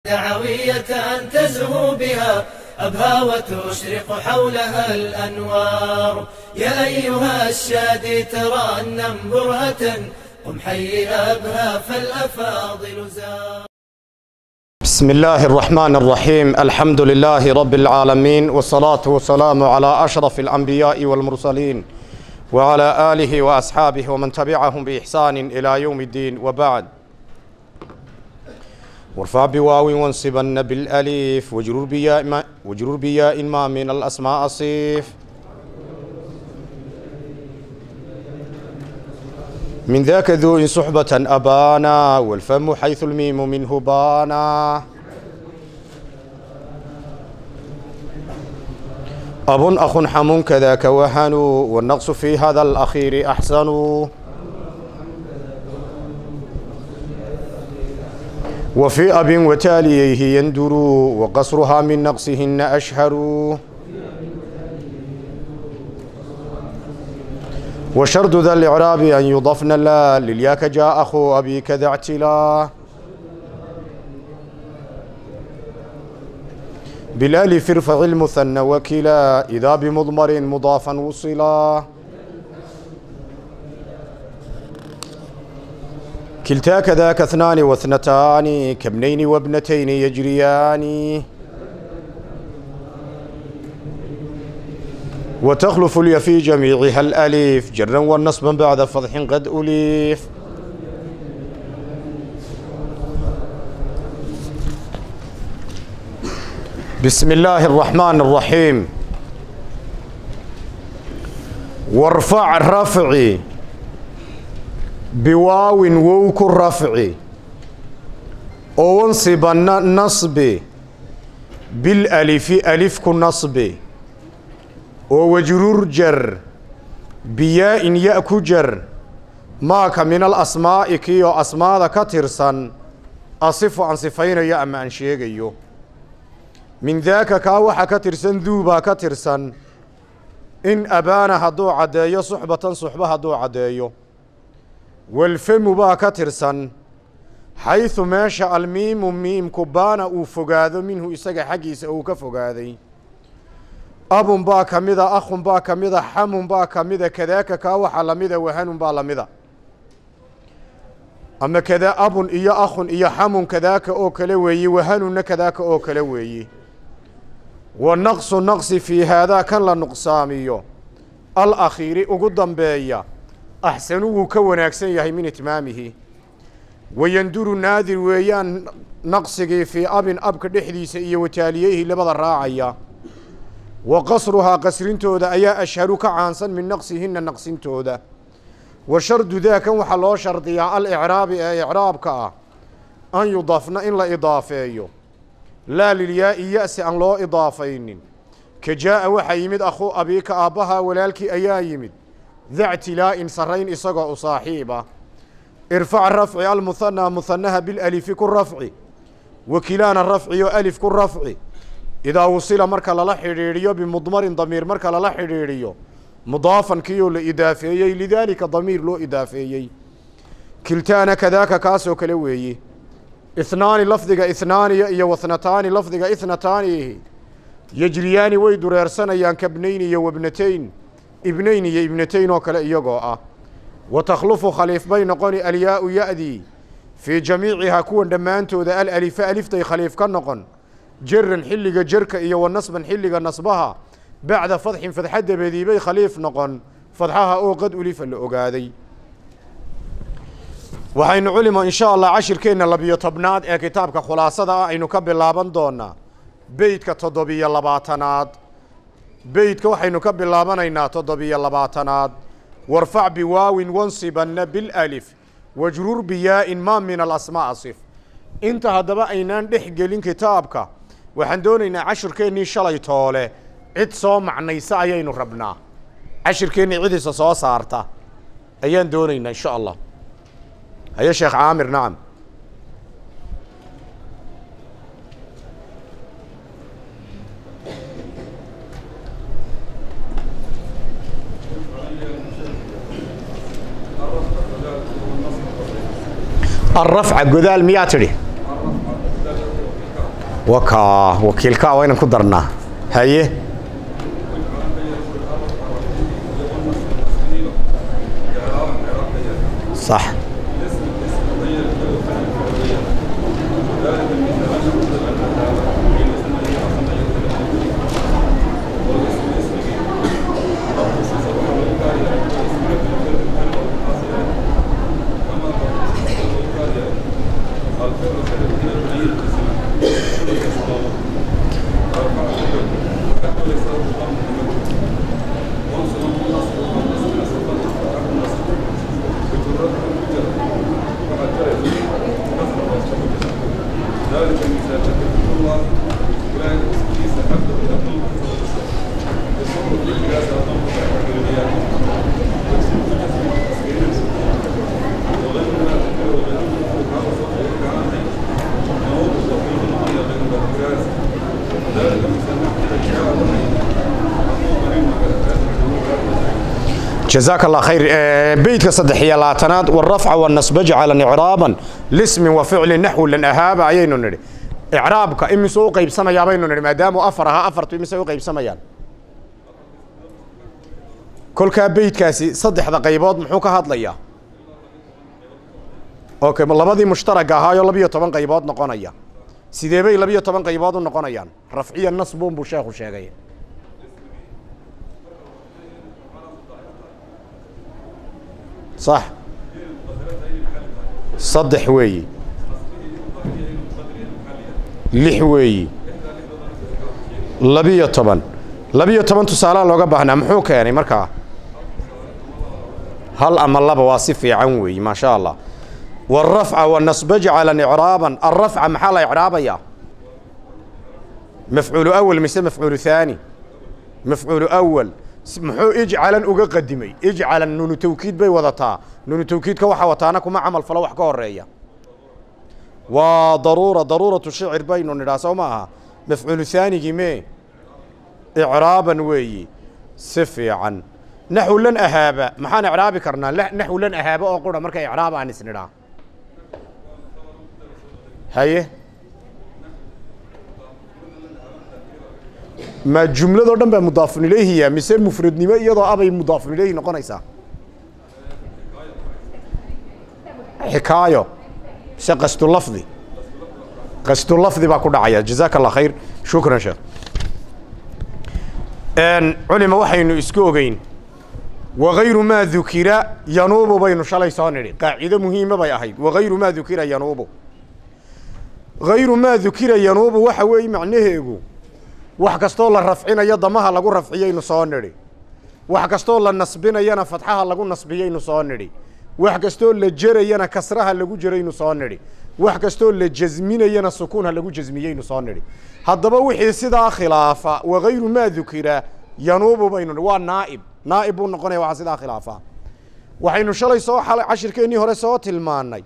دعوية تزهو بها أبهى وتشرق حولها الأنوار يا أيها الشادي ترنم برهة قم حي أبهى فالأفاضل زار بسم الله الرحمن الرحيم الحمد لله رب العالمين والصلاة والسلام على أشرف الأنبياء والمرسلين وعلى آله وأصحابه ومن تبعهم بإحسان إلى يوم الدين وبعد وارفع بواو وانصبن بالأليف وجرور بياء ما, وجرور بياء ما من الأسماء صيف من ذاك ذو إن صحبة أبانا والفم حيث الميم منه بانا أب أخ حم كذاك وهن والنقص في هذا الأخير أحسن وفي أب وتاليه يندر وقصرها من نقصهن أشهر وشرد ذا الإعراب أن يضفن لا للياك جاء أخو أبيك ذا اعتلا بالألف ارفع المثنى وكلا إذا بمضمر مضافا وصلا كلتا كذاك اثنان واثنتان كابنين وابنتين يجريان وتخلف اليا في جميعها الأليف جرا والنصبا بعد فضح قد أليف بسم الله الرحمن الرحيم وارفع رفعي بواو ووك الرفع وانصب النصب بالألف ألف النصب ووجرور جر بياء يأك جر ماك من الأسماء كيو أسماء كترسا أصف عن صفين يا أما أن شيغيو من ذاك كاوحا كترسن ذوبا كترسن إن أبانا هدو عدايو صحبة صحبة هدو عدايو والفم با كترسن حيث ماشى الميم ميم كبانا أو فقاذو منه إساق حقيس أو كفقاذي abun baa ka mida akhun baa ka mida xamun baa ka mida kadaaka kaa waxaa lamida wahanun baa lamida ama kada abun iyo akhun iyo xamun kadaaka oo kale weeye wahanunna kadaaka oo kale weeye wa naqsu naqsi fii haadaa kan la nuqsaamiyo al akhiiri ugu dambeeya axsanu wuu ka wanaagsan yahay min itmaamihi wayanduru naadir weeyaan naqsigii fii abin abka dhexdiisa iyo wataaliyeyhi labada raacaya wa qasruhaa qasrintooda ayaa ashharu ka caansan min naqsihinna naqsintooda wa shardu daakan waxaa loo shardiyaa alicraabi ee icraabka ah an yudafna in la idaafeeyo laa lilyaa'i ya-si aan loo idaafaynin ka jaa'a waxaa yimid akhuu abiika aabbahaa walaalkii ayaa yimid dactilaa'in sarrayn isagoo u saaxiiba irfac rafci almuhanaa muhanaha bilalifi ku rafci wakilaana rafciyo alif ku rafci idaa wusila marka lala xidhiidhiyo bimudmarin damiir marka lala xidhiidhiyo mudaafan kiyoo la idaafeeyey lidaalika damiir loo idaafeeyey kiltaana kadaaka kaasoo kale weeye ihnaani lafdiga ihnaaniya iyo wathnataani lafdiga ithnataanihi yejriyaani way dureersanayaan kabnayn iyo wabnatayn ibnayn iyo ibnatayn oo kale iyagoo ah wa takhlufu khaliif bay noqoni alyaau ya-dii fii jamiicihaa kuwan dhammaantooda alalifa aliftay khaliif ka noqon jaran xilliga jerka iyo wa nasban xilliga nasbaha bacda fadxin fadxa dabeedii bay khaliif noqon fadxaha oo qad ulifa la ogaaday waxaynu culimo in sha allah cashirkeenna labiyo tobnaad ee kitaabka khulaasada ah aynu ka bilaaban doonaa beydka toddobiyo labaatanaad beydka waxaynu ka bilaabanaynaa toddobiyo labaatanaad warfac biwaawin wansibanna bilalif wajrur biyaa-in maa min alasmaa sif inta haddaba aynaan dhex gelin kitaabka waxaan doonaynaa cashirkeennii shalay toole cid soo macnaysa ayaynu rabnaa cashirkeennii cidiisa soo saarta ayaan doonaynaa insha allah haye sheekh caamir nacam الرفع قذال ميا تري wakaa wakiilkaa waa inaan ku darnaa haye sax جزاك الله خير بيتك صدح يا لاتناد والرفع والنصب جعل إعرابا لاسم وفعل نحو لن أهاب أيين نري إعرابك إمي سوء قيب سما يا بين نري ما دام أفرها أفرت إمي سوء قيب سما يان كل كا بيت كاسي صدح ذا قيبات محوك هاد ليا أوكي من لبدي مشترك هاي لبيو طبعا قيبات نقونيا سيدي بي لبيو طبعا قيبات نقونيان رفعيا النصب بوشاخ وشاغي صح صدح وي لح وي labiyo toban labiyo toban tusaalaa looga baahnaa muxuu keenay markaa hal ama laba waa si fiican weeye maa sha allah والرفع والنصب جعلا إعرابا الرفع محل إعرابيا مفعول أول مثل مفعول ثاني مفعول أول muxuu ijcalan uga qadimay ijcalan nunu tawkiid bay wadataa nunu tawkiidka waxa wataana kuma camal falo wax ka horeeya waa daruura daruuratu shicir baynu nidhaa soo ma aha mafcuulu haanigii mee icraaban weeyi si fiican naxw lan ahaaba maxaan icraabi karnaa naxw lan ahaaba oo qura marka icraab aan isnidhaa haye ma jumladoo dhan baa mudaafun ilayhiya mise mufradnimo iyadoo abay mudaafun ilayhi noqonaysaa xikaayo mise qastu lafdi qastu lafdi baa ku dhacaya jazaaka allah khayr shukran sheekh culima waxaynu isku ogeyn wagayru maa dukira yanuubu baynu shalay soo nidhi qaacido muhiima bay ahayd wagayru maa dukira yanuubu gayru maa dukira yanuubu waxa weeye macnaheegu wax kastoo la rafcinayo damaha lagu rafciyaynu soo nidhi wax kastoo la nasbinayana fadxaha lagu nasbiyaynu soo nidhi wax kastoo la jerayana kasraha lagu jeraynu soo nidhi wax kastoo la jasminayana sukuunha lagu jasmiyeynu soo nidhi haddaba wixii sidaa khilaafa wagayru maa dukira yanuubu baynu nidhi waa naa'ib naa'ib buu noqonaya waxaa sidaa khilaafa waxaynu shalay soo cashirkeennii hore soo tilmaannay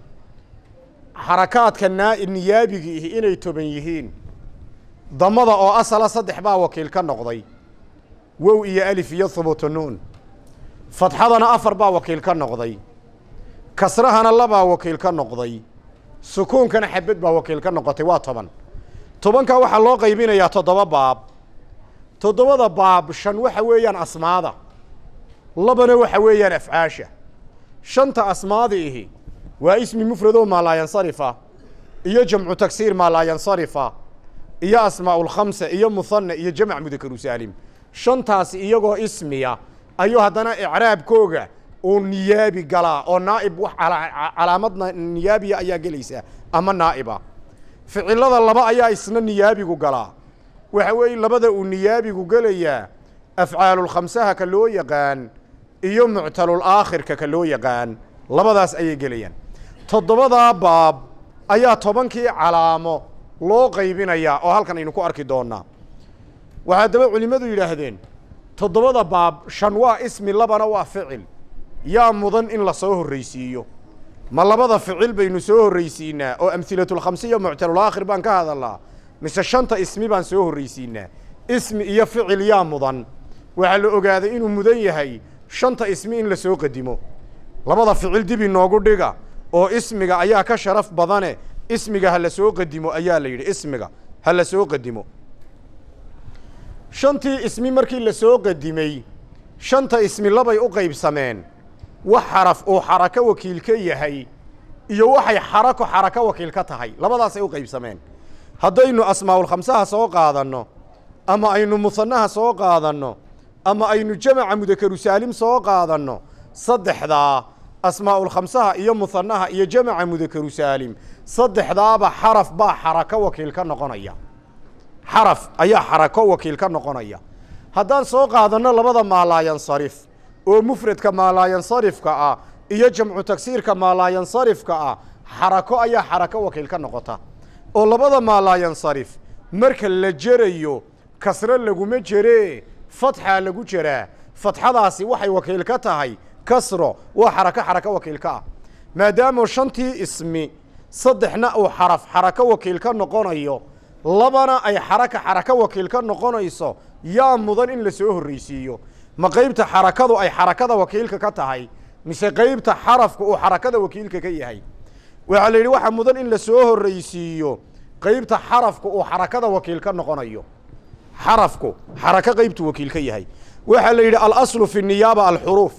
xarakaadka naa niyaabiga ihi inay toban yihiin damada oo asala saddex baa wakiil ka noqday wow iyo alif iyo hubuutu nuun fadxadana afar baa wakiil ka noqday kasrahana labaa wakiil ka noqday sukuunkana xabad baa wakiil ka noqotay waa toban tobankaa waxaa loo qaybinayaa toddoba baab toddobada baab shan waxa weeyaan asmaada labana waxa weeyaan afcaasha shanta asmaada ihi waa ismi mufradoo maalaayansarifa iyo jamcu tagsiir maalaayansarifa iyo asmaau lkhamsa iyo muhana iyo jamc mudakaru saalim shantaasi iyagoo ismiya ayuu haddana icraabkooga uu niyaabi galaa oo naa'ib wax calaamadna niyaabiya ayaa gelaysaa ama naa'iba ficilada laba ayaa isna niyaabigu galaa waxa weeye labada uu niyaabigu gelayaa afcaalulkhamsaha ka loo yaqaan iyo muctalul aakhirka ka loo yaqaan labadaas ayay gelayaan toddobadaa baab ayaa tobankii calaamo loo qaybinayaa oo halkan aynu ku arki doonaa waxaa daba culimmadu yidhaahdeen toddobada baab shan waa ismi labana waa ficil yaa mudan in la soo horraysiiyo ma labada ficil baynu soo horraysiinaa oo amhilatulkhamsiya muctalulaakhir baan ka hadalnaa mise shanta ismi baan soo horraysiinaa ismi iyo ficil yaa mudan waxaa la ogaaday inuu mudan yahay shanta ismi in la soo qadimo labada ficil dib inoogu dhiga oo ismiga ayaa ka sharaf badane ismiga ha la soo qadimo ayaa la yidhi ismiga ha la soo qadimo shantii ismi markii la soo qadimay shanta ismi labay u qaybsameen wax xaraf uu xarako wakiil ka yahay iyo waxay xarako xarako wakiil ka tahay labadaasay u qaybsameen haddaynu asmaa'ulkhamsaha soo qaadanno ama aynu musanaha soo qaadanno ama aynu jamaca mudakaru saalim soo qaadanno saddexdaa asmaa'ulkhamsaha iyo musanaha iyo jamaca mudakaru saalim saddexdaaba xaraf baa xarako wakiil ka noqonaya xaraf ayaa xarako wakiil ka noqonaya haddaan soo qaadanno labada maalaayansarif oo mufradka maalaayansarifka ah iyo jamcu tagsiirka maalaayansarifka ah xarako ayaa xarako wakiil ka noqota oo labada maalaayansarif marka la jerayo kasre laguma jeree fatxaa lagu jeraa fatxadaasi waxay wakiil ka tahay kasro waa xarako xarako wakiil ka ah maadaama shantii ismi saddexna uu xaraf xarako wakiil ka noqonayo labana ay xaraka xarako wakiil ka noqonayso yaa mudan in la soo horreysiiyo ma qeybta xarakadu ay xarakada wakiilka ka tahay mise qeybta xarafka uu xarakada wakiilka ka yahay waxaa la yidhi waxaa mudan in la soo horreysiiyo qeybta xarafka uu xarakada wakiil ka noqonayo xarafku xarako qeybtu wakiil ka yahay waxaa la yidhi alaslu fi niyaaba alxuruuf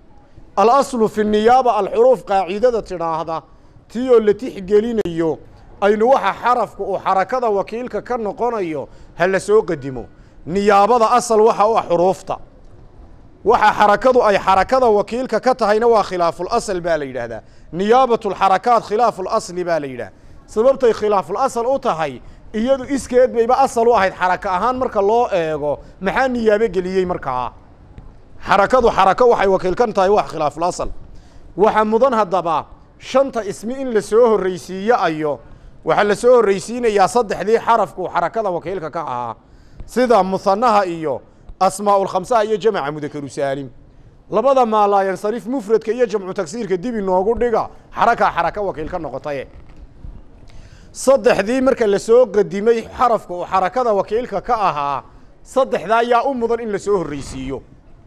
alaslu fi niyaaba alxuruuf qaacidada tidhaahda tii oo la tixgelinayo aynu waxa xarafku uu xarakada wakiilka ka noqonayo ha la soo qadimo niyaabada asal waxa u ah xuruufta waxa xarakadu ay xarakada wakiilka ka tahayna waa khilaafulasl baa la yidhaahdaa niyaabatulxarakaat khilaafulasli baa la yidhaha sababtay khilaafulasal u tahay iyadu iskeed bayba asal u ahayd xarako ahaan marka loo eego maxaa niyaabo geliyey markaa xarakadu xarako waxay wakiil ka tahay wax khilaafulasal waxaa mudan haddaba shanta ismi in la soo horreysiiyo ayo waxaa la soo horreysiinayaa saddexdii xarafku xarakada wakiilka ka ahaa sida musanaha iyo asmaa'ulkhamsaha iyo jamaca mudakaru saalim labada maalaayansarif mufradka iyo jamcu tagsiirka dib inoogu dhiga xarakaa xaraka wakiil ka noqotaye saddexdii marka la soo qadimay xarafka uu xarakada wakiilka ka ahaa saddexdaa yaa u mudan in la soo horreysiiyo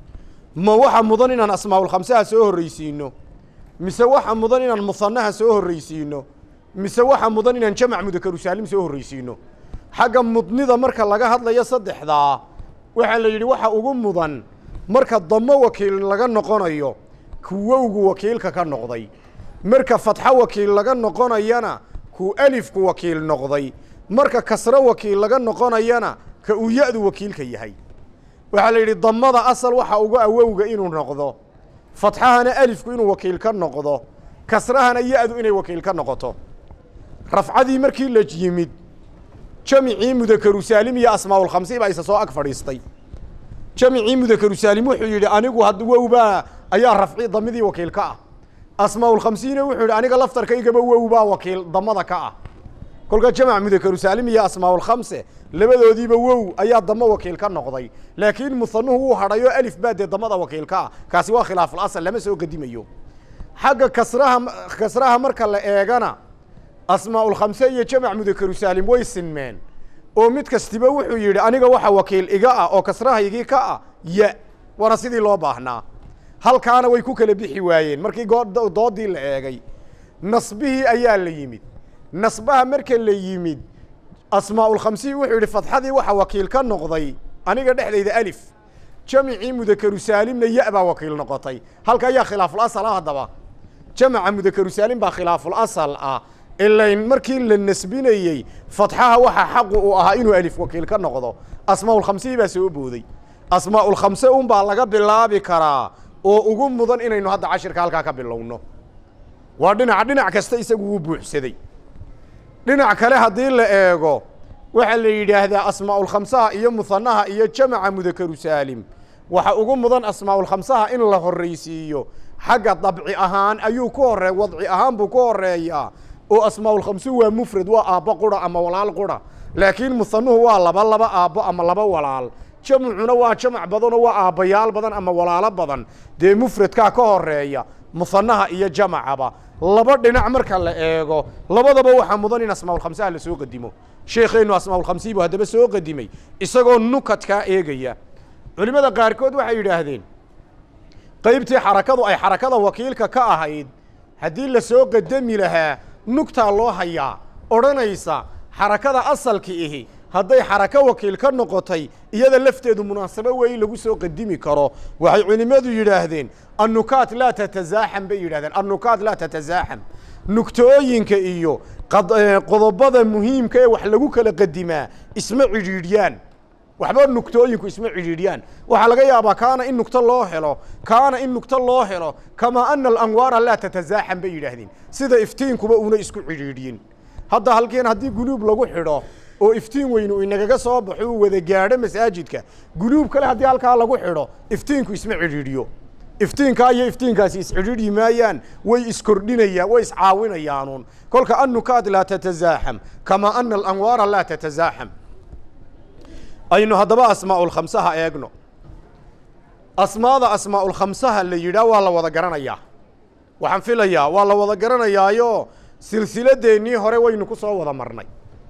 ma waxa mudan inaan asmaa'ulkhamsaha soo horreysiino mise waxa mudan inaan musanaha soo horreysiino mise waxa mudan inaan jamac mudakaru saalim soo horreysiino xagga mudnida marka laga hadlayo saddexdaa waxaa la yidhi waxa ugu mudan marka damo wakiil laga noqonayo kuwowgu wakiilka ka noqday marka fatxo wakiil laga noqonayana ku alifku wakiil noqday marka kasro wakiil laga noqonayana ka uu ya-du wakiilka yahay waxaa la yidhi damada asal waxa uga awowga inuu noqdo fatxahana alifku inuu wakiil ka noqdo kasrahana ya-du inay wakiil ka noqoto rafcadii markii la yimid jamicii mudakaru saalim iyo asmaa'ulkhamsi baa isa soo ag fadhiistay jamicii mudakaru saalim wuxuu yidhi anigu had wowbaa ayaa rafci damidii wakiil ka ah asmaa'ulkhamsiina wuxuu yidhi aniga laftarkaygaba wowbaa wakiil damada ka ah kolka jamac mudakaru saalim iyo asmaa'ulkhamse labadoodiiba wow ayaa damo wakiil ka noqday laakiin musanuhu wuu hadhayo alif baa dee damada wakiil ka ah kaasi waa khilaaful asal lama soo gedimayo xagga kasraha kasraha marka la eegana asmaa'ulkhamse iyo jamac mudakaru saalim way sinmeen oo mid kastiba wuxuu yidhi aniga waxa wakiil iga ah oo kasrahaygii ka ah ya waana sidii loo baahnaa halkaana way ku kala bixi waayeen markii doodii la eegay nasbihii ayaa la yimid nasbaha marka la yimid asmaa'ulkhamsihi wuxuu yidhi fatxadii waxa wakiil ka noqday aniga dhexdayda alif jamicii mudakaru saalimna ya baa wakiil noqotay halka ayaa khilaaful asal ah haddaba jamaca mudakaru saalim baa khilaaful asal ah ilayn markii la nasbinayey fatxaha waxaa xaqu uu ahaa inuu alif wakiil ka noqdo asmaa'ulkhamsihii baa soo booday asmaa'ulkhamse un baa laga bilaabi karaa oo ugu mudan inaynu hadda cashirka halkaa ka bilowno waa dhinaca dhinac kasta isagu wuu buuxsaday dhinac kale haddii la eego waxaa la yidhaahdaa asmaa'ulkhamsaha iyo musanaha iyo jamaca mudakaru saalim waxa ugu mudan asmaa'ulkhamsaha in la horreysiiyo xagga dabci ahaan ayuu ku horee wadci ahaan buu ku horeeyaa oo asmaa'ulkhamsu waa mufrad waa aabbo qura ama walaal qura laakiin musanuhu waa laba laba aabbo ama laba walaal jamcuna waa jamac badanoo waa aabbayaal badan ama walaalo badan dee mufradkaa ka horeeya musanaha iyo jamacaba laba dhinac marka la eego labadaba waxaa mudan in asmaa'ulkhamsaha la soo qadimo sheekheennu asmaa'ulkhamsii buu haddaba soo qadimay isagoo nukadkaa eegaya culimmada qaarkood waxay yidhaahdeen qaybtii xarakadu ay xarakada wakiilka ka ahayd haddii la soo qadami lahaa nugtaa loo hayaa odhanaysa xarakada asalki ihi hadday xarako wakiil ka noqotay iyada lafteedu munaasabo weeye lagu soo qadimi karo waxay culimmadu yidhaahdeen annukaat laa tatasaaxam bay yidhahdeen annukaat laa tatasaaxam nugtooyinka iyo qodobada muhiimka ee wax lagu kala qadimaa isma cidhiidhyaan waxba nugtooyinku isma cidhiidhyaan waxaa laga yaabaa kaana in nugto loo helo kaana in nugto loo helo kamaa ana alanwaara laa tatasaaxam bay yidhaahdeen sida iftiinkuba una isku cidhiidhyin hadda halkeen haddii guluub lagu xidho oo iftiin weyn uu inagaga soo baxo uu wada gaadho masaajidka guluub kale haddii halkaa lagu xidho iftiinku isma cidhiidhiyo iftiinkaa iyo iftiinkaasi iscidhiidhi maayaan way iskordhinayaan way iscaawinayaanuun kolka annukaad laa tatasaaxam kamaa ana alanwaara laa tatasaaxam aynu haddaba asmaa'ulkhamsaha eegno asmaada asmaa'ulkhamsaha la yidhaah waa la wada garanayaa waxaan filayaa waa la wada garanayaayo silsiladeennii hore waynu ku soo wada marnay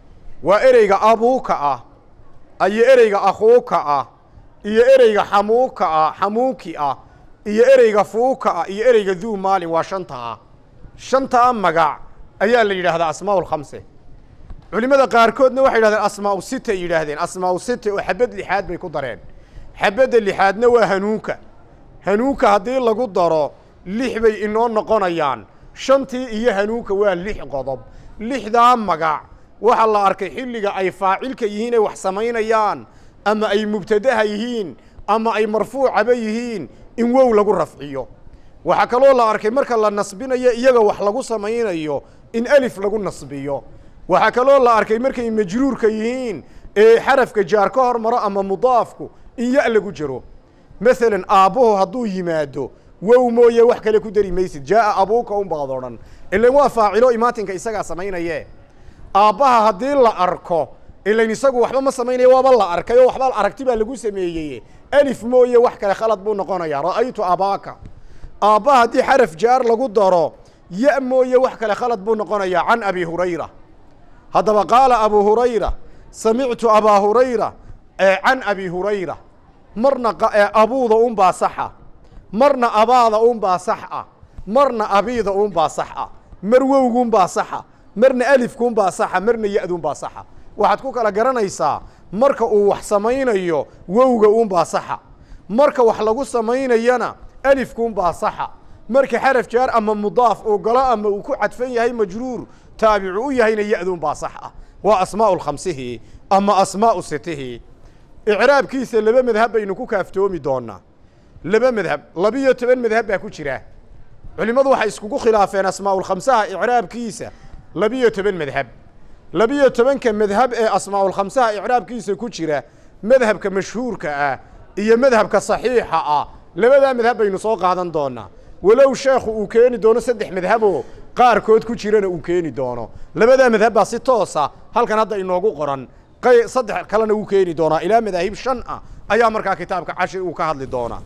waa ereyga abuuka ah iyo ereyga akhuuka ah iyo ereyga xamuuka ah xamuuki ah iyo ereyga fuuka ah iyo ereyga duu maalin waa shanta ah shantaa magac ayaa la yidhaahdaa asmaa'u lkhamse culimmada qaarkoodna waxay yidhahdeen asmaa'u sita ay yidhaahdeen asmaa'u sita oo xabad lixaad bay ku dareen xabadda lixaadna waa hanuunka hanuunka haddii lagu daro lix bay inoo noqonayaan shantii iyo hanuunka waa lix qodob lixdaa magac waxaa la arkay xilliga ay faacilka yihiin ay wax samaynayaan ama ay mubtadaha yihiin ama ay marfuucaba yihiin in wow lagu rafciyo waxaa kaloo la arkay marka la nasbinayo iyaga wax lagu samaynayo in alif lagu nasbiyo waxaa kaloo la arkay markay majruurka yihiin ee xarafka jaar ka hor maro ama mudaafku in ya lagu jiro masalan aabbuhu hadduu yimaado wow mooye wax kale ku dari maysid jaaa abuuka unbaad odhan ilan waa faacilo imaatinka isagaa samaynaye aabbaha haddii la arko ilan isagu waxba ma samaynaya waaba la arkay oo waxba aragti baa lagu sameeyey alif mooye wax kale khalad buu noqonayaa ra'aytu abaaka aabbaha haddii xaraf jaar lagu daro ya mooye wax kale khalad buu noqonayaa can abi hurayra haddaba qaala abu hurayra samictu abaa hurayra can abi hurayra marna abuuda unbaa saxa marna abaada unbaa sax ah marna abiida unbaa sax ah mar wowgunbaa saxa marna alifkuunbaa saxa marna ya-duunbaa saxa waxaad ku kala garanaysaa marka uu wax samaynayo wowga unbaa saxa marka wax lagu samaynayana alifkuunbaa saxa marka xaraf jaar ama mudaaf uu galo ama uu ku cadfan yahay majruur taabicu u yahayna ya-duunbaa sax ah waa asmaa'u lkhamsihi ama asmaa'u sitihi icraabkiisa laba madhab baynu ku kaaftoomi doonaa laba madhab labiyo toban madhab baa ku jira culimmadu waxay iskugu khilaafeen asmaa'ulkhamsaha icraabkiisa labiyo toban madhab labiyo tobanka madhab ee asmaa'ulkhamsaha icraabkiisa ku jira madhabka mashhuurka ah iyo madhabka saxiixa ah labadaa madhab baynu soo qaadan doonaa walow sheekhu uu keeni doono saddex madhaboo qaarkood ku jirana uu keeni doono labadaa madhab baa si toosa halkan hadda inoogu qoran qay saddex kalena uu keeni doonaa ilaa madaahib shan ah ayaa markaa kitaabka cashir uu ka hadli doonaa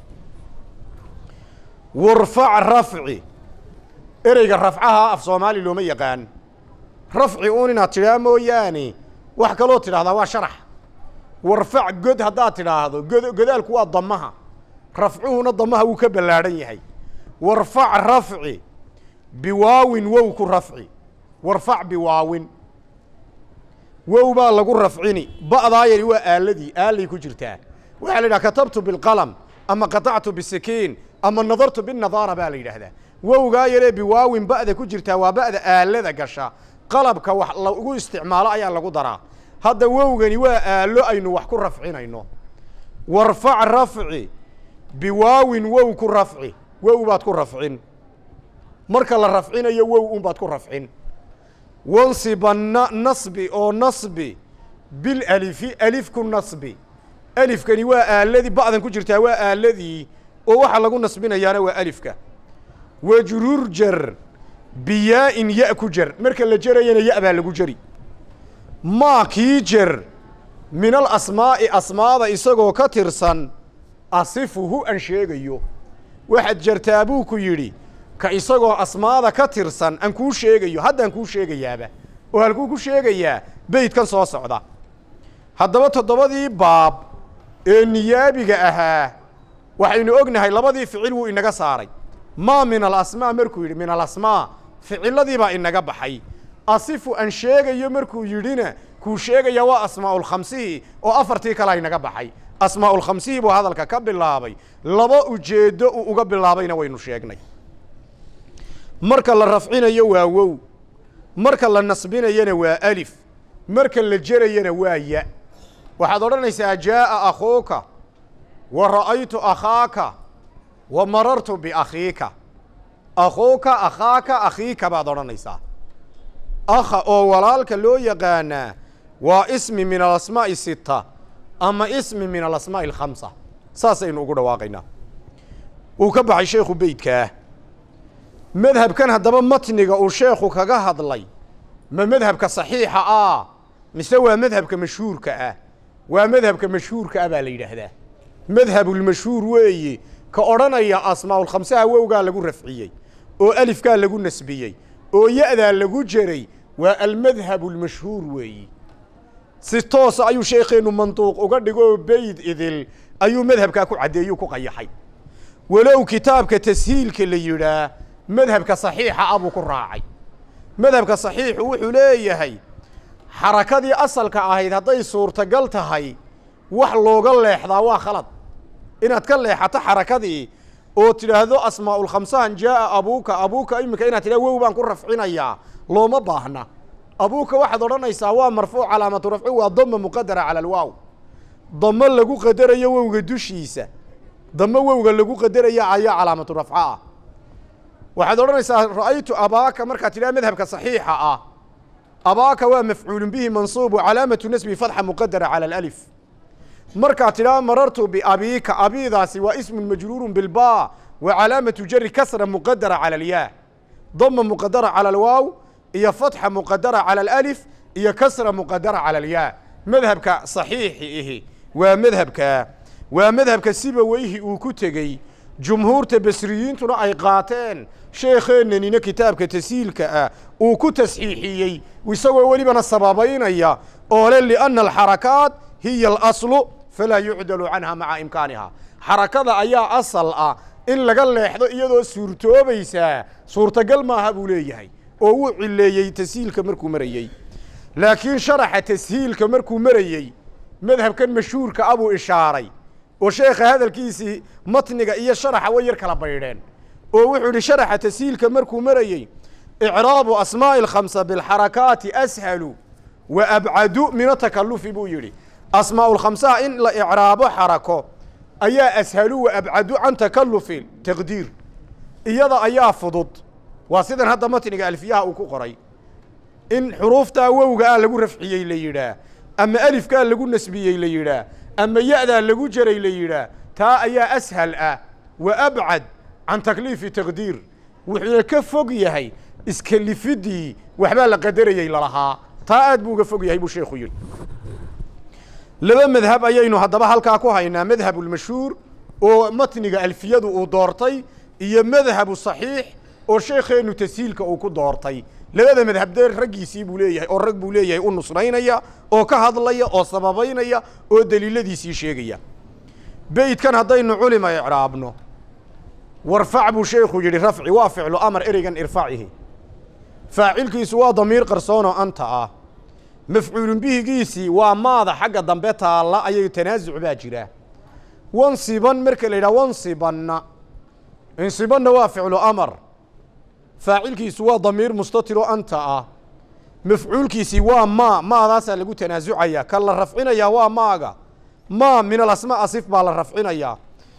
warfac rafci ereyga rafcaha af soomaali looma yaqaan rafci uun inaad tidhaa mooyaane wax kaloo tidhahdaa waa sharax warfac god haddaad tidhaahdo god godaalku waa damaha rafcuhuna damaha wuu ka ballaadhan yahay warfac rafci biwaawin wow ku rafci warfac biwaawin wow baa lagu rafcini ba'daa yari waa aaladii aalay ku jirtaa waxaa la yidhaha katabtu bilqalam ama qatactu bisikiin ama nadartu binadaara baa la yidhaahdaa wowgaa yaree biwaawin ba'da ku jirtaa waa ba'da aalada gasha qalabka wax lagu isticmaalo ayaa lagu daraa hadda wowgani waa aalo aynu wax ku rafcinayno warfac rafci biwaawin wow ku rafci wow baad ku rafcin marka la rafcinayo wow unbaad ku rafcin wansibanna nasbi oo nasbi bilalifi alif ku nasbi alifkani waa aaladii ba'dan ku jirtaa waa aaladii oo waxaa lagu nasbinayaana waa alifka wajrur jar biyaa-in ya ku jar marka la jarayana ya baa lagu jari maa kii jar min alasmaa'i asmaada isagoo ka tirsan asifuhu aan sheegayo waxaad jartaa buu ku yidhi ka isagoo asmaada ka tirsan aan kuu sheegayo haddaan kuu sheegayaaba oo halkuu ku sheegayaa beydkan soo socda haddaba toddobadii baab ee niyaabiga ahaa waxaynu ognahay labadii ficil wuu inaga saaray maa min alasmaa markuu yidhi min alasmaa ficiladii baa inaga baxay asifu aan sheegayo markuu yidhina kuu sheegaya waa asmaa'ulkhamsihii oo afartii kale aynaga baxay asmaa'ulkhamsihii buu hadalka ka bilaabay laba ujeeddo uu uga bilaabayna waynu sheegnay marka la rafcinayo waa wow marka la nasbinayana waa alif marka la jerayana waa ya waxaad odhanaysaa jaa'a akhuuka wa ra'aytu akhaaka wa marartu biakhiika akhuuka akhaaka akhiika baad odhanaysaa akha oo walaalka loo yaqaanaa waa ismi min alasmaa'i sita ama ismi min alasmaa'i alkhamsa saasaynu ugu dhawaaqaynaa wuu ka baxay sheekhu beydkaa madhabkan haddaba matniga uu sheekhu kaga hadlay ma madhabka saxiixa ah mise waa madhabka mashhuurka ah waa madhabka mashhuurka ah baa la yidhaahdaa madhabulmashhuur weeye ka odhanaya asmaa'ulkhamsaha wowgaa lagu rafciyey oo alifkaa lagu nasbiyey oo ya'daa lagu jeray waa almadhabu almashhuur weeyi si toosa ayuu sheekheennu manduuq uga dhigoo beyd idil ayuu madhabkaa ku caddeeyuu ku qayaxay walow kitaabka tashiilka la yidhaah madhabka saxiixa ah buu ku raacay madhabka saxiixu wuxuu leeyahay xarakadii asalka ahayd hadday suurtagal tahay wax looga leexdaa waa khalad inaad ka leexato xarakadii oo tidhaahdo asmaa'ulkhamsahan jaa'a abuuka abuuka iminka inaad tidhahdo wow baan ku rafcinayaa looma baahna abuuka waxaad odhanaysaa waa marfuuc calaamatu rafci waa dama muqadara cala alwaaw damo lagu qadarayo wowga dushiisa damo wowga lagu qadaraya ayaa calaamatu rafco ah waxaad odhanaysaa ra'aytu abaaka markaad tidhaha madhabka saxiixa ah abaaka waa mafcuulun bihi mansuub calaamatu nasbi fatxa muqadara cala alif markaad tidhaha marartu biabiika abiidaasi waa ismun majruurun bilba wa calaamatu jari kasra muqadara cala alyaa dama muqadara cala alwaaw iyo fatxa muqadara cala alif iyo kasra muqadara cala alyaa madhabka saxiixi ihi waa madhabka waa madhabka siba weyhi uu ku tegey jumhuurta basriyiintuna ay qaateen sheekheenanina kitaabka tasiilka ah uu ku tasxiixiyey isagoo welibana sababaynaya oo le lianna alxarakaat hiya alaslu falaa yucdalu canha maca imkaaniha xarakada ayaa asal ah in laga leexdo iyadoo suurtoobaysaa suurtagal maaha buu leeyahay oo wuu cileeyey tashiilka markuu marayey laakiin sharaxa tashiilka markuu marayey madhabkan mashhuurka ah buu ishaaray oo sheekha hadalkiisii matniga iyo sharaxa way yar kala baydheen oo wuxuu yidhi sharaxa tashiilka markuu marayey icraabu asmaa'i alkhamsa bilxarakaati ashalu wa abcadu min atakalufi buu yidhi asmaa'ulkhamsaha in la icraabo xarako ayaa ashalu wa abcadu can takalufi taqdiir iyada ayaa fudud waa sidan hadda matniga alfiyaha uu ku qoray in xuruuftaa wowga ah lagu rafciyey la yidhaah ama alifkaa lagu nasbiyey la yidhaah ama ya'daa lagu jaray la yidhaah taa ayaa ashal ah wa abcad can takliifi taqdiir wuxuuna ka fog yahay iskalifiddii waxbaa la qadarayey lalahaa taa aad buu uga fog yahay buu sheekhu yidhi laba madhab ayaynu haddaba halkaa ku haynaa madhabulmashhuur oo matniga alfiyadu uu doortay iyo madhabu saxiix oo sheekheennu tashiilka uu ku doortay labada madhab dee raggiisii buu leeyahay oo rag buu leeyahay u nusraynaya oo ka hadlaya oo sababaynaya oo daliiladiisii sheegaya beydkan haddaynu culima icraabno warfac buu sheekhu yidhi rafci waa ficlu amar ereygan irfacihi faacilkiisu waa damiir qarsoonoo anta ah mafcuulun bihigiisii waa maada xagga dambe taalla ayay tanaasuc baa jira wansiban marka la yidhaha wansibanna insibanna waa ficlu amar faacilkiisu waa damiir mustatiroo anta ah mafcuulkiisii waa maa maadaasaa lagu tanaasucaya ka la rafcinayaa waa maaga maa min alasmaa asif baa la rafcinayaa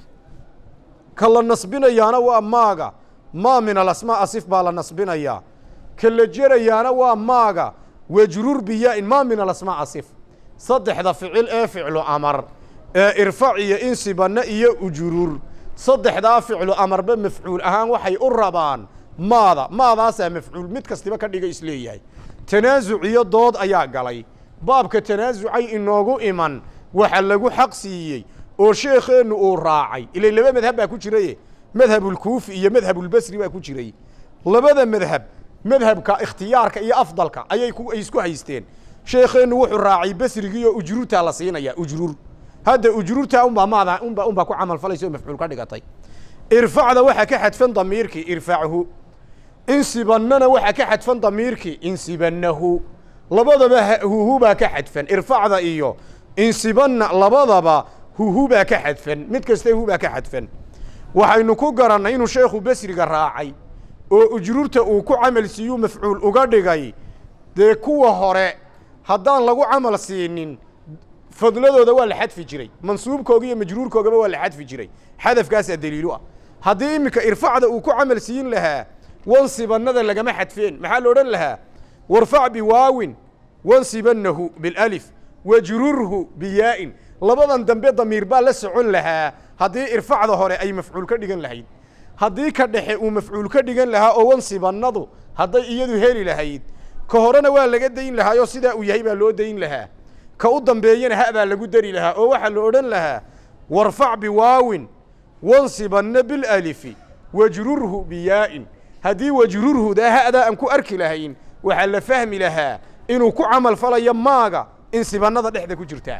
ka la nasbinayaana waa maaga maa min alasmaa asif baa la nasbinayaa ka la jerayaana waa maaga wajruur biyaa-in maa min alasmaa asif saddexda ficil ee ficlu amar ee irfac iyo insibanna iyo ujuruur saddexdaa ficlu amarba mafcuul ahaan waxay u rabaan maada maadaasaa mafcuul mid kastiba ka dhiga isleeyahay tanaasuc iyo dood ayaa galay baabka tanaasucay inoogu iman waxa lagu xaq siiyey oo sheekheennu uu raacay ilay laba madhab baa ku jiraye madhabulkuufi iyo madhabulbasri baa ku jiray labada madhab madhabka ikhtiyaarka iyo afdalka ayay ku ay isku haysteen sheekheennu wuxuu raacay basrigii oo ujruurtaa la siinaya ujruur hadda ujruurtaa unbaa maada unba unbaa ku camal falaysa oo mafcuul ka dhigatay irfacda waxaa ka xadfan damiirkii irfachu insibannana waxaa ka xadfan damiirkii insibannahu labadaba huhubaa ka xadfan irfacda iyo insibanna labadaba huhubaa ka xadfan mid kasta hubaa ka xadfan waxaynu ku garannay inuu sheekhu besriga raacay oo ujruurta uu ku camal siiyuu mafcuul uga dhigay dee kuwa hore haddaan lagu camal siinin fadladooda waa la xadfi jiray mansuubkooga iyo majruurkoogaba waa la xadfi jiray xadafkaasaa daliilu ah haddii iminka irfacda uu ku camal siin lahaa wansibannada lagama xadfeen maxaa la odhan lahaa warfac biwaawin wansibannahu bilalif wajrurhu biyaa'in labadan dambe damiir baa la socon lahaa haddii irfacda hore ay mafcuul ka dhigan lahayd haddii ka dhexe uu mafcuul ka dhigan lahaa oo wansibannadu hadday iyadu heli lahayd ka horena waa laga dayn lahaa oo sidaa uu yahay baa loo dayn lahaa ka u dambeeyana ha baa lagu dari lahaa oo waxaa la odhan lahaa warfac biwaawin wansibanna bilalifi wajrurhu biyaa'in haddii wajrurhudaa ha'daa aan ku arki lahayn waxaa la fahmi lahaa inuu ku camal falayo maaga in sibannada dhexda ku jirtaa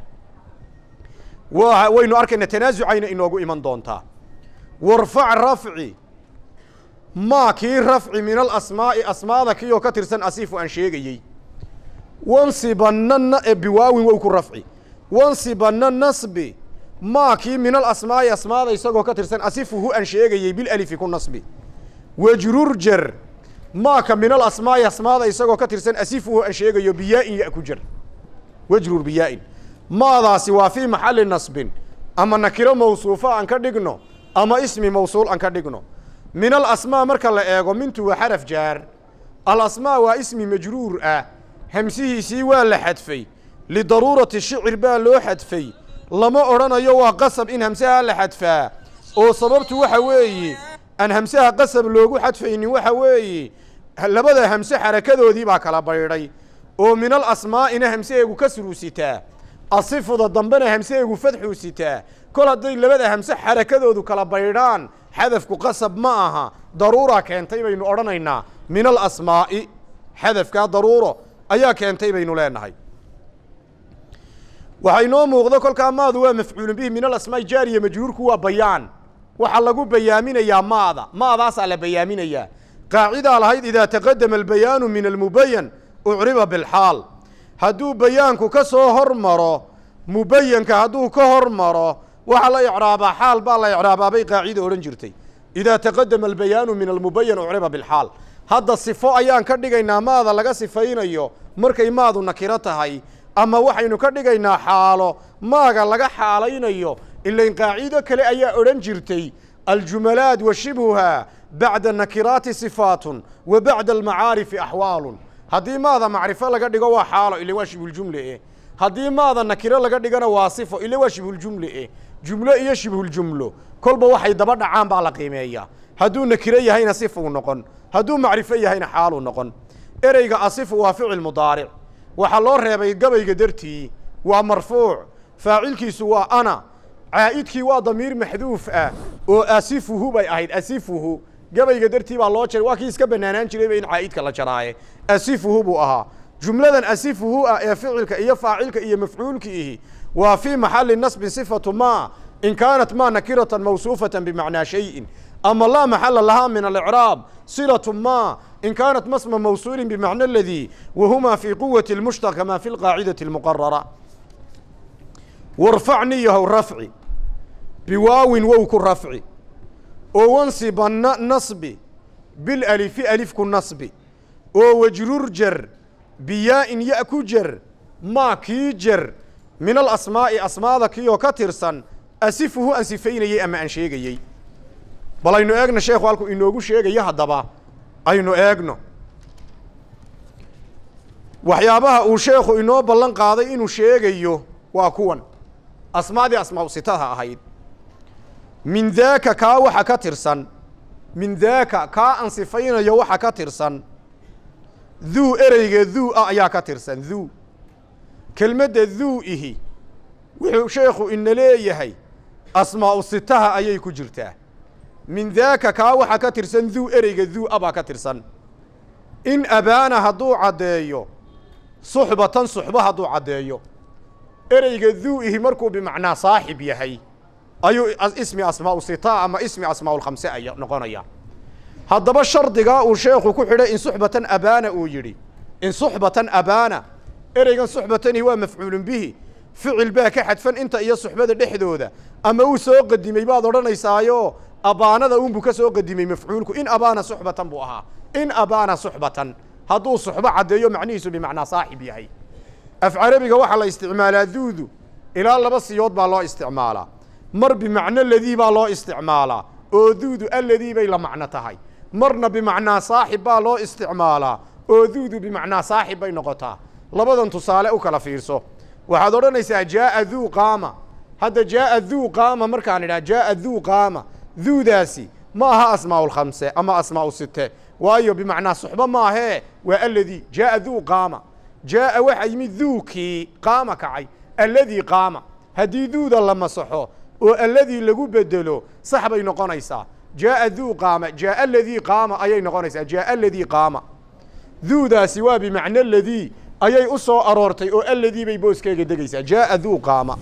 wa waynu arkayna tanaasucayna inoogu iman doontaa warfac rafci maa kii rafci min alasmaa'i asmaada kii oo ka tirsan asiifu aan sheegayey wansibanna biwaawin wow ku rafci wansibanna nasbi maa kii min alasmaa'i asmaada isagoo ka tirsan asifuhu aan sheegayey bilalifi ku nasbi wajrur jar maaka min alasmaa'i asmaada isagoo ka tirsan asifuhu aan sheegayo biyaa'in ya ku jar wajrur biyaa'in maadaasi waa fii maxalli nasbin ama nakiro mawsuufa aan ka dhigno ama ismi mawsuul aan ka dhigno min alasmaa marka la eego mintu waa xaraf jaar alasmaa waa ismi majruur ah hamsihiisii waa la xadfay lidaruurati shicir baa loo xadfay lama odhanayo waa qasab in hamsaha la xadfaa oo sababtu waxa weeye aan hamsaha qasab loogu xadfaynin waxa weeye labada hamse xarakadoodii baa kala baydhay oo min alasmaa'ina hamsaheegu kasruu sitaa asifuda dambena hamsaheegu fadxuu sitaa kol hadday labada hamse xarakadoodu kala baydhaan xadafku qasab ma aha daruuraa keentay baynu odhanaynaa min alasmaa'i xadafkaa daruuro ayaa keentay baynu leenahay waxaa inoo muuqdo kolkaa maadu waa mafcuulun bihi min alasmaa'i jaariya majruurku waa bayaan waxaa lagu bayaaminayaa maada maadaasaa la bayaaminayaa qaacidaa lahayd idaa taqadama albayaanu min almubayan ucriba bilxaal hadduu bayaanku ka soo hor maro mubayanka hadduu ka hor maro waxaa la icraabaa xaal baa la icraabaabay qaacida odhan jirtay idaa taqadama albayaanu min almubayan ucriba bilxaal hadda sifo ayaan ka dhigaynaa maada laga sifaynayo markay maadu nakiro tahay ama waxaynu ka dhigaynaa xaalo maaga laga xaalaynayo ilain qaacido kale ayaa odhan jirtay aljumalaat wa shibhuhaa bacda nakiraati sifaatun wa bacda almacaarifi axwaalun haddii maada macrifo laga dhigo waa xaalo ila waa shibhuljumle eh haddii maada nakiro laga dhigana waa sifo ila waa shibhuljumle eh jumlo iyo shibhuljumlo kolba waxay daba dhacaan baa la qiimeeyaa hadduu nakiro yahayna sifuu noqon hadduu macrifo yahayna xaaluu noqon ereyga asifu waa ficil mudaaric waxaa loo reebay gabayga dartii waa marfuuc faacilkiisu waa ana caa'idkii waa damiir maxduuf ah oo asifuhu bay ahayd asifuhu gabayga dartii baa loo jaray waa kii iska banaanaan jirayba in caa'idka la jaraaye asifuhu buu ahaa jumladan asifuhu ah ee ficilka iyo faacilka iyo mafcuulka ihi waa fii maxali nasbin sifatu ma in kaanat ma nakiratan mawsuufatan bimacnaa shayin ama laa maxala lahaa min alicraab silatu ma in kaanat masma mawsuulin bimacna aladii wahuma fii quwati اlmushtaq kama fi lqaacidati اlmuqarara warfacniyahow rafci biwaawin wow ku rafci oo wansibanna nasbi bilalifi alifku nasbi oo wajrur jar biyaa'in ya ku jar maa kii jar min alasmaa'i asmaada kiioo ka tirsan asifuhu aan sifaynayey ama aan sheegayey bal aynu eegno sheekhu halkuu inoogu sheegayo haddaba aynu eegno waxyaabaha uu sheekhu inoo ballan qaaday inuu sheegayo waa kuwan asmaadii asmaau sitaha ahayd min daaka kaa waxa ka tirsan min daaka kaa aan sifaynayo waxa ka tirsan duu ereyga duu ah ayaa ka tirsan duu kelmadda duu ihi wuxuu sheekhu ina leeyahay asmaa'u sitaha ayay ku jirtaa min daaka kaa waxa ka tirsan duu ereyga duu a baa ka tirsan in abaana hadduu caddeeyo suxbatan suxbo hadduu caddeeyo ereyga duu ihi markuu bimacnaa saaxib yahay ayuu ismi asmaa'u sita ama ismi asmaa'ulkhamse ay noqonaya haddaba shardigaa uu sheekhu ku xidhay in suxbatan abaana uu yidhi in suxbatan abaana ereygan suxbatanihi waa mafcuulun bihi ficil baa ka xadfan inta iyo suxbada dhexdooda ama uu soo qadimay baad odhanaysaayo abaanada unbuu ka soo qadimay mafcuulku in abaana suxbatan buu ahaa in abaana suxbatan hadduu suxbo caddeeyo macnihiisu bimacnaa saaxib yahay af carabiga waxaa la isticmaalaa duudu ilaa laba siyood baa loo isticmaalaa mar bimacno ladii baa loo isticmaalaa oo duudu alladii bay la macno tahay marna bimacnaa saaxib baa loo isticmaalaa oo duudu bimacnaa saaxib bay noqotaa labadan tusaale u kala fiirso waxaad odhanaysaa jaaa duu qaama hadda jaaa duu qaama markaan idhaha jaaa duu qaama duudaasi ma aha asmaa'u lkhamse ama asmaa'u site waayo bimacnaa suxbo maahee waa alladii jaaa duu qaama jaaa waxaa yimid duukii qaama kacay alladii qaama haddii duuda la masaxo oo alladii lagu bedelo sax bay noqonaysaa jaaa duu qaama jaaa aladii qaama ayay noqonaysaa jaaa aladii qaama duudaasi waa bimacno ladii ayay u soo aroortay oo alladii bay booskeega degaysaa jaaa duu qaama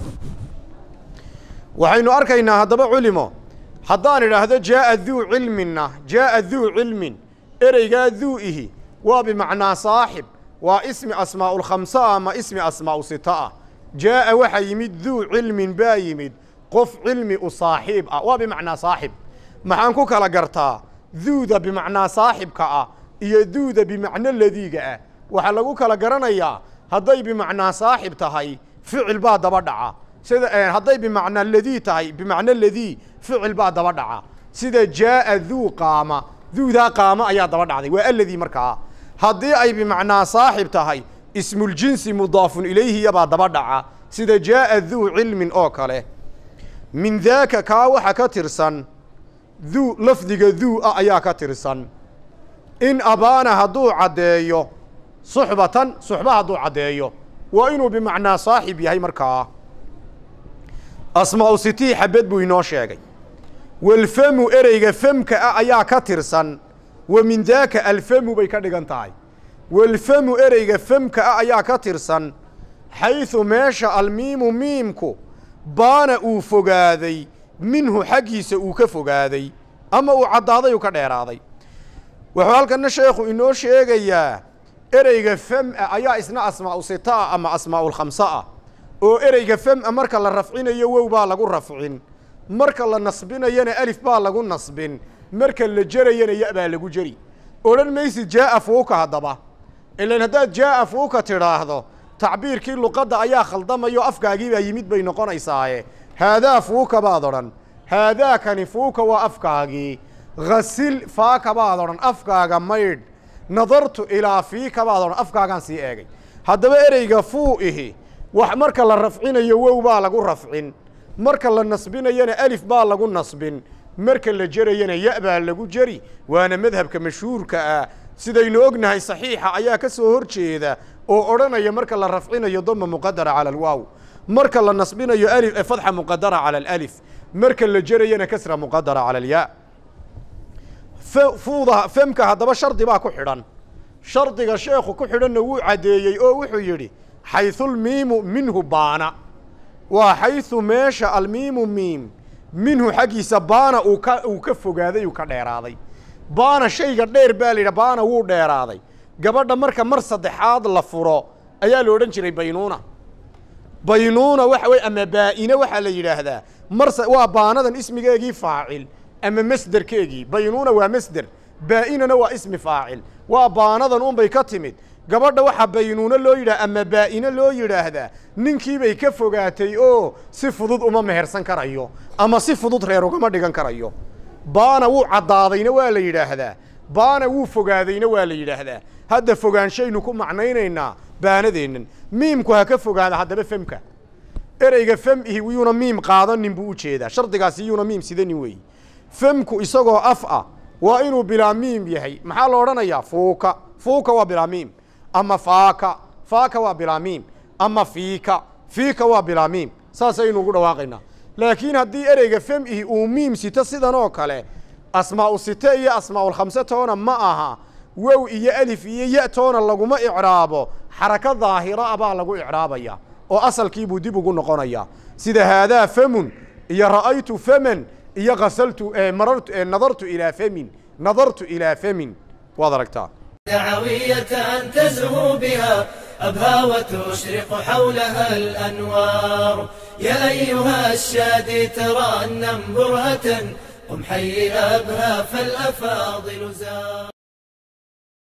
waxaynu arkaynaa haddaba culimo haddaan idhaahdo jaaa duu cilminna jaaa duu cilmin ereygaa duu ihi waa bimacnaa saaxib waa ismi asmaa'ulkhamse ah ama ismi asmaa'u sita ah jaaa waxaa yimid duu cilmin baa yimid qof cilmi u saaxiib ah waa bimacnaa saaxib maxaan ku kala gartaa duuda bimacnaa saaxibka ah iyo duuda bimacno ladiiga ah waxaa lagu kala garanayaa hadday bimacnaa saaxib tahay ficil baa daba dhaca sida hadday bimacnaa ladii tahay bimacno ladii ficil baa daba dhaca sida jaaa duu qaama duudaa qaama ayaa daba dhacday waa aladii markaa haddii ay bimacnaa saaxib tahay ismuljinsi mudaafun ilayhiyabaa daba dhaca sida jaaa duu cilmin oo kale min daaka kaa waxa ka tirsan duu lafdiga duu ah ayaa ka tirsan in abaana hadduu caddeeyo suxbatan suxba hadduu caddeeyo waa inuu bimacnaa saaxib yahay markaa asmaa'u sitii xabed buu inoo sheegay walfamu ereyga famka ah ayaa ka tirsan wa min daaka alfamu bay ka dhigan tahay walfamu ereyga famka ah ayaa ka tirsan xaysu meesha almiimu miimku baana uu fogaaday minhu xaggiisa uu ka fogaaday ama uu caddaaday uu ka dheeraaday wuxuu halkanna sheekhu inoo sheegayaa ereyga fam-a ayaa isna asmaa'u sita ah ama asmaa'ulkhamse ah oo ereyga fam-a marka la rafcinayo wow baa lagu rafcin marka la nasbinayana alif baa lagu nasbin marka la jerayana ya baa lagu jeri odhan maysid jaaa fuuka haddaba ilan haddaad jaaa fuuka tidhaahdo tacbiirkii luqadda ayaa khaldamayo afkaagii baa yimid bay noqonaysaaye haadaa fuuka baad odhan haadaakani fuuka waa afkaagii ghasil faaka baad odhan afkaaga maydh nadartu ilaa fiika baad odhan afkaagaan sii eegay haddaba ereyga fuu ihi wax marka la rafcinayo wow baa lagu rafcin marka la nasbinayana alif baa lagu nasbin marka la jerayana ya baa lagu jeri waana madhabka mashhuurka ah sidaynu ognahay saxiixa ayaa ka soo hor jeeda oo odhanaya marka la rafcinayo dama muqadara cala alwaaw marka la nasbinayo alif fatxa muqadara cala alif marka la jerayana kasra muqadara cala alyaa fuuda femka haddaba shardi baa ku xidhan shardiga sheekhu ku xidhanna wuu caddeeyey oo wuxuu yidhi xaysulmiimu minhu baana waa xaysu meesha almiimu miim minhu xaggiisa baana uu ka uu ka fogaaday uu ka dheeraaday baana shayga dheer baa la yidhaha baana wuu dheeraaday gabadha marka mar saddexaad la furo ayaa la odhan jiray baynuuna baynuuna waxa weye ama baa'ine waxaa la yidhaahdaa mar waa baanadan ismigeegii faacil ama masderkeegii baynuuna waa masder baa'inana waa ismi faacil waa baanadan unbay ka timid gabadha waxaa baynuuno loo yidhaha ama baa'ine loo yidhaahdaa ninkiibay ka fogaatay oo si fudud uma mehersan karayo ama si fudud reer ugama dhigan karayo baana wuu caddaadayna waa la yidhaahdaa baana wuu fogaadayna waa la yidhaahdaa hadda fogaanshaynu ku macnaynaynaa baanadeennan miimku ha ka fogaada haddaba femka ereyga fem ihi yuuna miim qaadanin buu u jeedaa shardigaasi yuuna miim sidanin weeyi femku isagoo af ah waa inuu bilaa miim yahay maxaa la odhanayaa fuuka fuuka waa bilaa miim ama faaka faaka waa bilaa miim ama fiika fiika waa bilaa miim saasaynu ugu dhawaaqaynaa laakiin haddii ereyga fem ihi uu miim sito sidan oo kale asmaa'u site iyo asmaa'ulkhamse toona ma aha wow iyo alif iyo ya toona laguma icraabo xaraka daahira a baa lagu icraabaya oo asalkiibuu dib ugu noqonayaa sida haadaa famun iyo ra'aytu faman iyo kasaltu marartu nadartu ilaa famin nadartu ilaa famin waad aragtaa دعوية تزهو بها أبهى وتشرق حولها الأنوار يا أيها الشادي ترى النم برهة قم حي أبهى فالأفاضل زار